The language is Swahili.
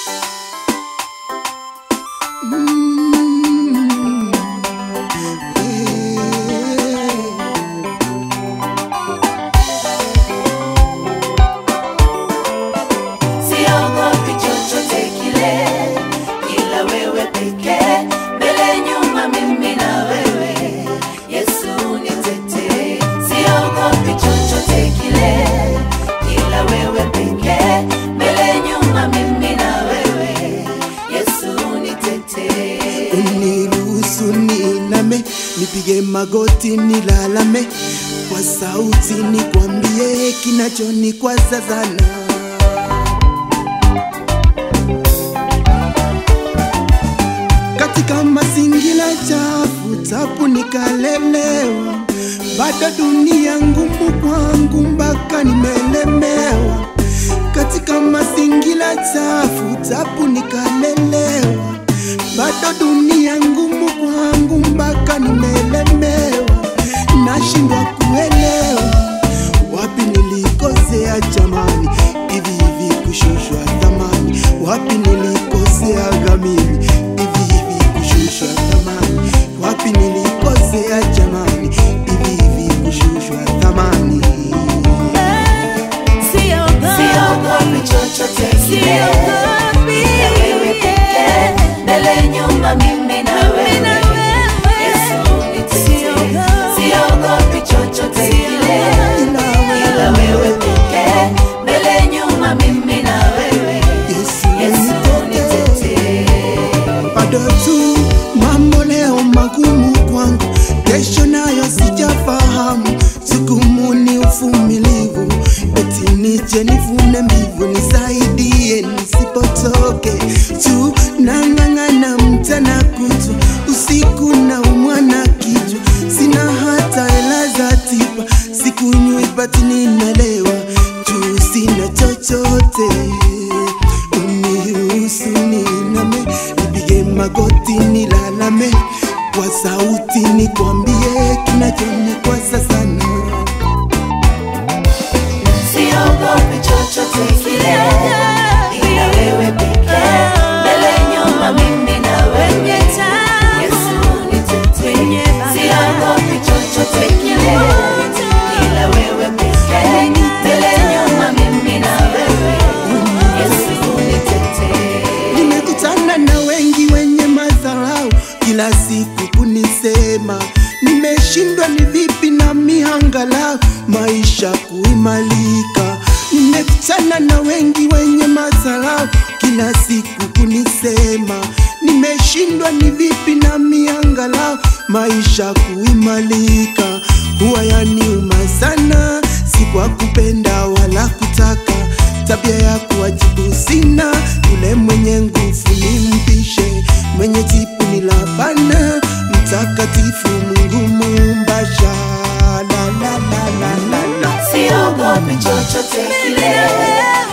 Mm. Yeah. siogopi chochote kile, ila wewe pekee, mbele nyuma, mimi na wewe, Yesu nitetee. Siogopi chochote kile, ila wewe pekee, mbele nyuma, mimi na wewe, Yesu nitetee. uniruhusu niname, nipige magoti nilalame, kwa sauti nikwambie kinachonikwaza sana. Katika mazingira chafu tapu nikalelewa, bado dunia ngumu kwangu mpaka nimelemewa. Katika mazingira chafu tapu nikalelewa, bado dunia ngumu kwangu mpaka nimelemewa. Nashindwa kuelewa wapi nilikosea jamani, hivi hivi kushushwa thamani, wapi nilikosea gamini, hivi hivi kushushwa thamani, wapi nilikosea jamani, hivi hivi kushushwa thamani. Siogopi chochote kile, ila wewe pekee, mbele nyuma, mimi na wewe, Yesu nitetee. Siogopi chochote kile, ila wewe pekee, mbele nyuma, mimi na wewe, Yesu Yesu nitetee. nitetee. bado tu mambo leo magumu kwangu, kesho nayo sijafahamu. Jukumu ni uvumilivu, eti nije nivune mbivu, nisaidie nisipotoke tu, nang'ang'ana mchana kutwa, usiku na umwana kichwa, sina hata hela za tiba, sikunywi bati ninalewa, juu sina chochote uniruhusu niname, nipige magoti nilalame, kwa sauti nikwambie kinachonikwaza sana. Siogopi chochote kile, ila wewe pekee, mbele nyuma, mimi na wewe, Yesu nitetee. Siogopi chochote kile, ila wewe pekee, mbele nyuma, mimi na wewe, Yesu nitetee. Nimekutana na wengi wenye madharau, kila siku kunisema nimeshindwa, ni vipi na mihangalau maisha kuimalika. Nimekutana na wengi wenye madharau, kila siku kunisema nimeshindwa, ni vipi na mihangalau maisha kuimalika. Huwa yaniuma sana, si kwa kupenda wala kutaka tabia ya kuwajibu sina, yule mwenye nguvu nimpishe, mwenye jipu ni labana, mtakatifu Mungu muumba sha la la la la la la. Siogopi chochote kile,